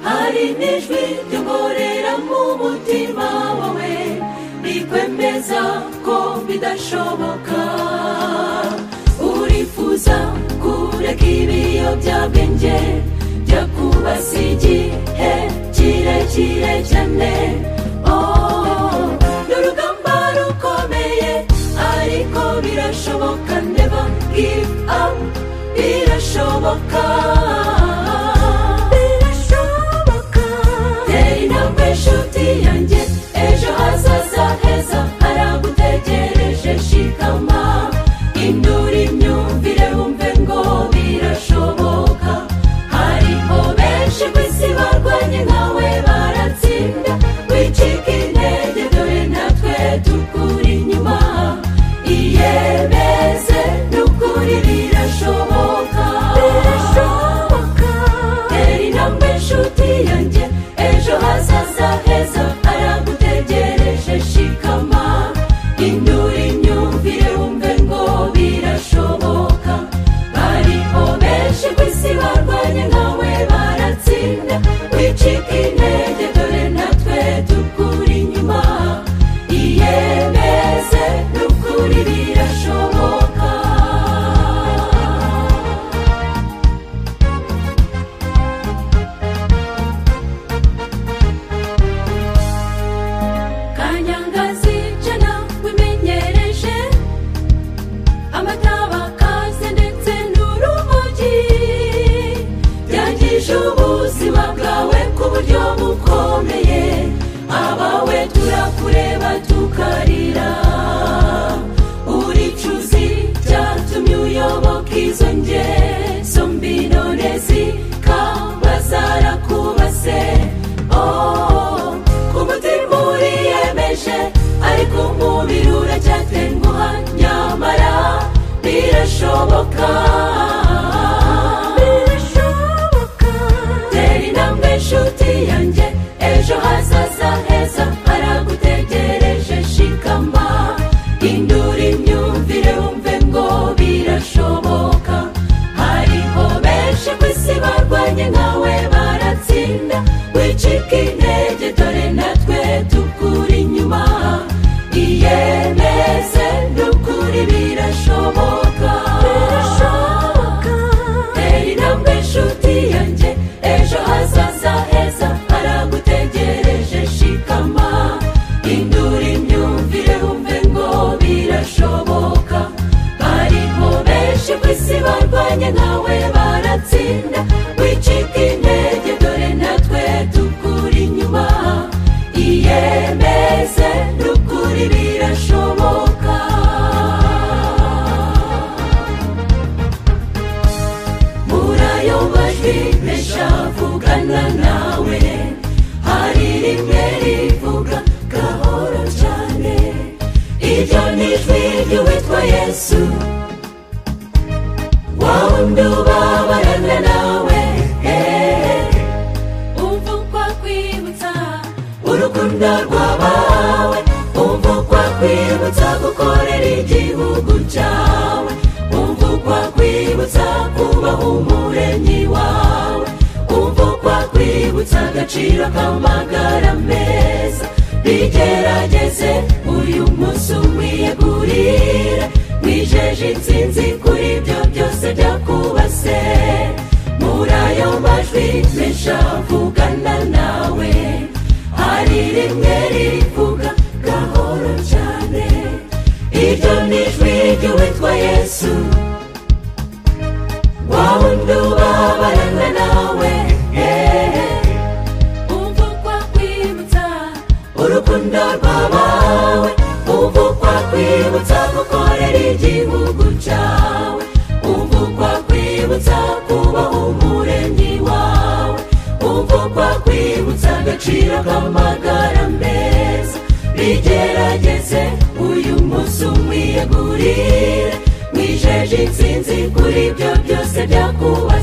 hari n'ijwi ry'umurera mu mutima wawe rikwemeza ko bidashoboka urifuza kureka ibiyobyabwenge byo kubasi igihe kirekire cyane ni urugamba rukomeye ariko birashoboka ndeba give up birashoboka birashoboka tera intambwe inshuti yanjye ejo hazaza heza haragutegereje shikama indura imyumvire wumve ngo birashoboka hariho benshi ku isi barwanye nkawe baratsinda wicika intege dore natwe tukuri inyuma iyemeze n'ukuri birashoboka birashoboka tera intambwe inshuti yanjye ejo hazaza heza haragutegereje shikama indura imyumvire wumve ngo birashoboka bariho benshi ku isi barwanye nkawe baratsinda wicika intege dore natwe tukuri inyuma iyemeze n'ukuri birashoboka kanyangazi jana wimenyereje amataba akaze ndetse n'urumogi byangije ubuzima bwawe ku buryo bukomeye abawe turakureba tukarira uricuzi byatumye uyoboka izo ngeso mbi none zikaba zarakubase Oh, ku mutima uriyemeje ariko umubiri uracyatenguha nyamara birashoboka birashoboka tera intambwe inshuti yanjye ejo hazaza heza haragutegereje shikama indura imyumvire wumve ngo birashoboka hariho benshi ku isi barwanye nkawe baratsinda wicika intege dore natwe tukuri inyuma iyemeze n'ukuri birashoboka birashoboka tera intambwe inshuti yanjye ejo hazaza heza haragutegereje shikama indura imyumvire wumve ngo birashoboka bariho benshi ku isi barwanye nkawe baratsinda wicika intege dore natwe tukuri inyuma iyemeze n'ukuri birashoboka muri ayo majwi menshi avugana nawe hari rimwe rivuga gahoro cyane iryo ni ijwi ry'uwitwa yesu wowe undi ubabarana nawe eh. umva uko akwibutsa urukundo rwabawe umva uko akwibutsa gukorera igihugu cyawe umva uko akwibutsa kubaha umuremyi wawe umva uko akwibutsa agaciro k'amagara meza bigerageze uyu munsi umwiyegurire wijeje insinzi kuri ibyo byose byakubase muri ayo majwi menshi avugana nawe hari rimwe rivuga gahoro cyane iryo ni ijwi ry'uwitwa yesu wa wundi ubabarana nawe eh. umva uko akwibutsa urukundo rwabawe umva uko akwibutsa gukorera igihugu cyawe umva uko akwibutsa kubaha umuremyi wawe umva uko akwibutsa agaciro k'amagara meza bigerageze uyu munsi umwiyegurire wijeje insinzi kuri ibyo byose byakubahiriza